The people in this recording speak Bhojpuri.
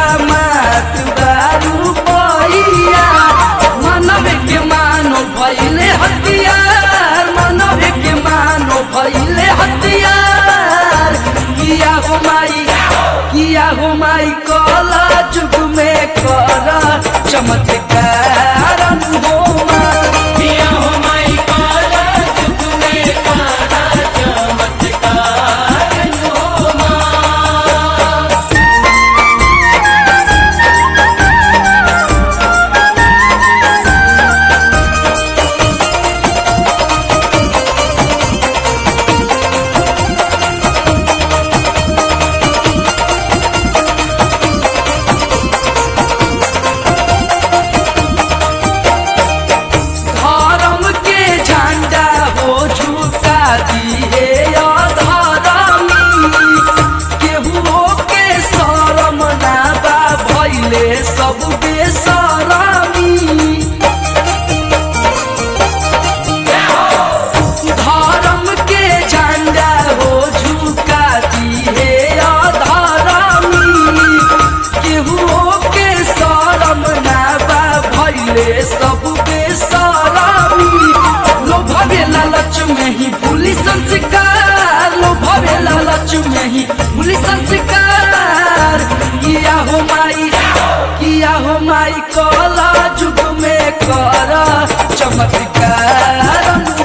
मात दारू पैया मानव के मानो भैले हथियार मानव के मानो भैले हथियार किया हो माई किया हो माई कला जुग में कर चमत्कार हो माई किया हो माई काला जुग में काला चमत्कार हो माँ धर्म के झंडा हो झुका दिए अधर्मी केहू के शरम ना बा भैले सब बेसरमी धर्म के झंडा हो झुका दिए अधर्मी केहू के शरम ना बा भैले सब बेसरमी लोभवे लालच में ही भूली संस्कार लोभवे लालच में ही भूली संस्कार किया हो माई किया हो माई कला जुग में कर चमत्कार